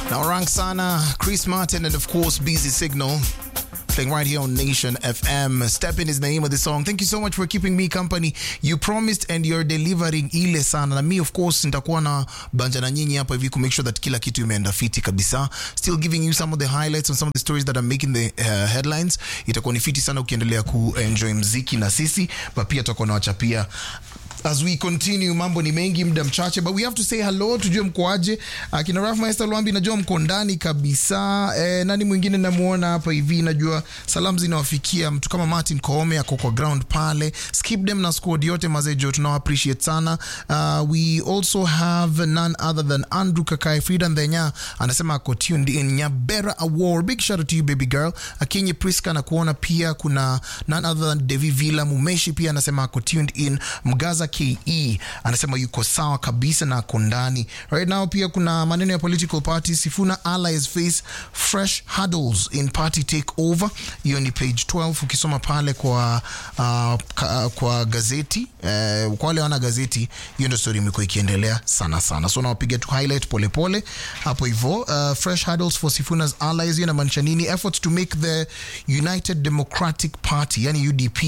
Now, rank sana, Chris Martin, and of course, Busy Signal. Playing right here on Nation FM. Step in is the name of the song. Thank you so much for keeping me company. You promised and you're delivering ile sana. Na me of course nitakuwa na banja na nyinyi hapa hivi ku make sure that kila kitu imeenda fiti kabisa. Still giving you some of the highlights and some of the stories that are making the uh, headlines. Itakuwa ni fiti sana ukiendelea ku enjoy mziki na sisi, but pia tutakuwa na wachapia as we continue mambo ni mengi muda mchache but we have to say hello tujue mkoaje akina Raf Maester Lwambi najua mko ndani kabisa eh, nani mwingine namuona hapa hivi najua salamu zinawafikia mtu kama Martin Koome ako kwa ground pale skip them na squad yote mazejo tunawa appreciate sana uh, we also have none other than Andrew Kakai Frida Ndenya anasema ako tuned in Nyabera Award big shout out to you baby girl Akinyi Priska na kuona pia kuna none other than Devi Villa Mumeshi pia anasema ako tuned in Mgaza ke anasema yuko sawa kabisa na ako ndani right now pia kuna maneno ya political parties sifuna allies face fresh hurdles in party takeover hiyo ni page 12 ukisoma pale kwa uh, ka, kwa gazeti uh, kwa wale wana gazeti hiyo ndio story imekuwa ikiendelea sana sana so nawapiga tu highlight polepole hapo hivyo uh, fresh hurdles for sifuna's allies hiyo inamaanisha nini efforts to make the united democratic party yani udp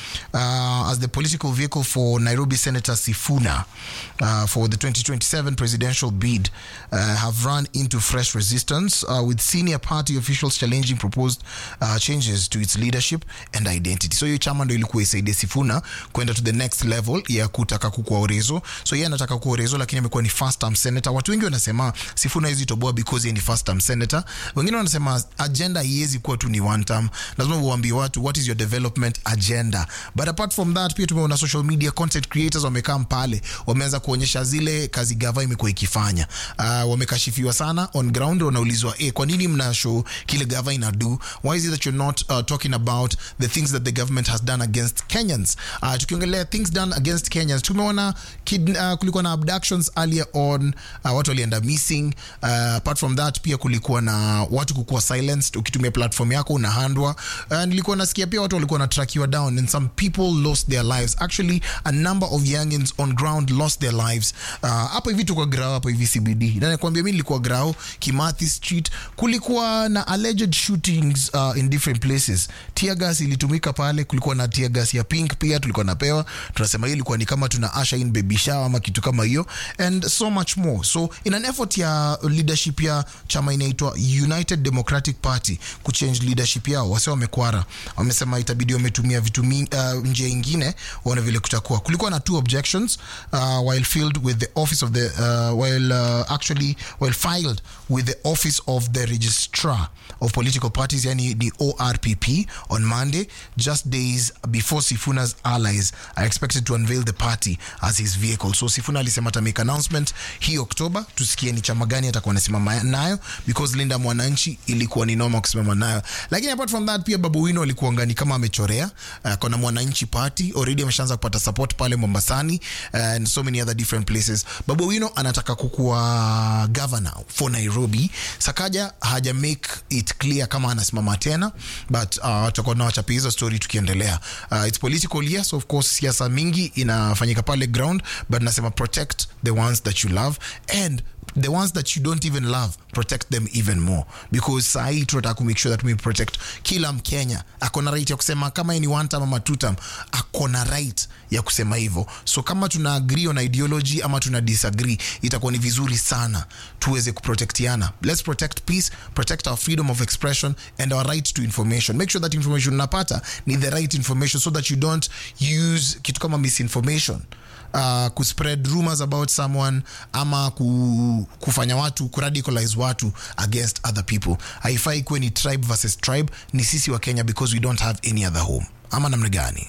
uh, as the political vehicle for nairobi Senator Sifuna uh, for the 2027 presidential bid uh, have run into fresh resistance, uh, with senior party officials challenging proposed uh, changes to its leadership and identity. So hiyo chama ndo ilikuwa isaidie Sifuna kwenda to the next level ya kutaka kukuwa Orezo. So yeye anataka kuwa Orezo, lakini amekuwa ni first term senator. Watu wengi wanasema Sifuna hizi toboa because yeye ni first term senator. Wengine wanasema agenda haiwezi kuwa tu ni one term, lazima uambie watu what is your development agenda. But apart from that, pia tumeona social media content creators wamekaa pale wameanza kuonyesha zile kazi gava imekuwa ikifanya. Uh, wamekashifiwa sana on ground, wanaulizwa eh, kwa nini mna show kile gava ina do? Why is it that you're not uh, talking about the things that the government has done against Kenyans? Uh, tukiongelea things done against Kenyans, tumeona kid, uh, kulikuwa na abductions earlier on, uh, watu walienda missing. Uh, apart from that pia kulikuwa na watu kukuwa silenced ukitumia platform yako unahandwa. Uh, nilikuwa nasikia pia watu walikuwa na trackiwa down and some people lost their lives. Actually a number of youngins on ground lost their lives hapo uh, hivi tuko grao hapo hivi CBD na nakwambia mimi nilikuwa grao Kimathi Street kulikuwa na alleged shootings uh, in different places tear gas ilitumika pale kulikuwa na tear gas ya pink pia tulikuwa napewa tunasema hiyo ilikuwa ni kama tuna usher in baby shower ama kitu kama hiyo and so much more so in an effort ya leadership ya chama inaitwa United Democratic Party kuchange leadership yao wase wamekwara wamesema itabidi wametumia vitu uh, njia ingine waone vile kutakuwa kulikuwa na two objections uh, while filed with the office of the uh, while uh, actually while filed with the office of the registrar of political parties yani the ORPP on Monday just days before Sifuna's allies are expected to unveil the party as his vehicle so Sifuna alisema ata make announcement hii Oktoba tusikie ni chama gani atakuwa anasimama nayo because Linda Mwananchi ilikuwa ni noma kusimama nayo lakini apart from that pia Babu Wino alikuwa ngani kama amechorea uh, kuna Mwananchi party already ameshaanza kupata support pale Mombasani and so many other different places. Babu Wino anataka kukuwa governor for Nairobi. Sakaja haja make it clear kama anasimama tena, but uh, tutakuwa tunawachapa hizo story tukiendelea. Uh, it's political yes, of course, siasa mingi inafanyika pale ground, but nasema protect the ones that you love and the ones that you don't even love protect them even more because sahii tunataka kumake sure that we protect kila mkenya akona right ya kusema kama ni one term ama two term akona right ya kusema hivyo so kama tuna agree on ideology ama tuna disagree itakuwa ni vizuri sana tuweze kuprotectiana let's protect peace protect our freedom of expression and our right to information make sure that information unapata ni the right information so that you don't use kitu kama misinformation uh, kuspread rumors about someone ama ku, kufanya watu kuradicalize watu against other people haifai kuwe ni tribe versus tribe ni sisi wa kenya because we don't have any other home ama namna gani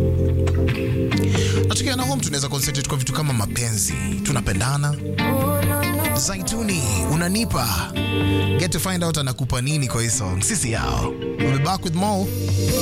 natukia na home tunaweza concentrate kwa vitu kama mapenzi tunapendana zaituni unanipa get to find out anakupa nini kwa hii song sisi yao we'll be back with more